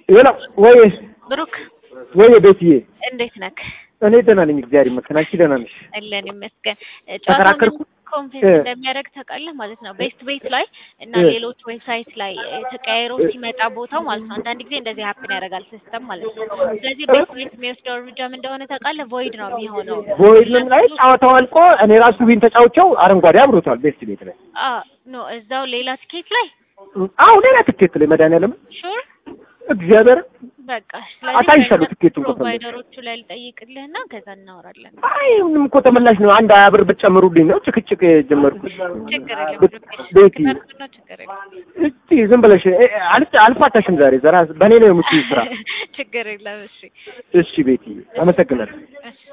ሄሎ ወይ ብሩክ ወይ ቤትዬ እንዴት ነክ? እኔ ደህና ነኝ፣ እግዚአብሔር ይመስገን። አንቺ ደህና ነሽ? አለን ይመስገን። ተከራከርኩ? ኮንፌንስ እ። እንደሚያደርግ ታውቃለህ ማለት ነው። ቤስት ቤት ላይ እና እ። ሌሎች ዌብሳይት ላይ ተቀያይሮ ሲመጣ ቦታው ማለት ነው። አንዳንድ ጊዜ እንደዚህ ሀፕን ያደርጋል ሲስተም ማለት ነው። ስለዚህ ቤስት ቤት የሚወስደው እርምጃ ምን እንደሆነ ታውቃለህ? ቮይድ ነው የሚሆነው። ቮይድም ላይ ጨዋታው አልቆ እኔ ራሱ ቢን ተጫውቸው አረንጓዴ አብሮታል ቤስት ቤት ላይ። አ ኖ እዛው ሌላ ትኬት ላይ አዎ ሌላ ትኬት ላይ መድኃኒዓለም ሹር እግዚአብሔር በቃ አሳይሻለሁ ትኬቱን ከፈለግሽ። ፕሮቫይደሮቹ ላይ ልጠይቅልህና ከዛ እናወራለን። አይ ምንም እኮ ተመላሽ ነው። አንድ ሀያ ብር ብትጨምሩልኝ ነው ጭቅጭቅ የጀመርኩት። ችግር የለም ቤት- ቤቲ ነው ችግር የለም እስቲ ዝም ብለሽ እ- አልፍ- አልፋታሽም ዛሬ ዘራ በእኔ ነው የምትይው ስራ። ችግር የለም። እሺ እሺ ቤቲ አመሰግናለሁ። እሺ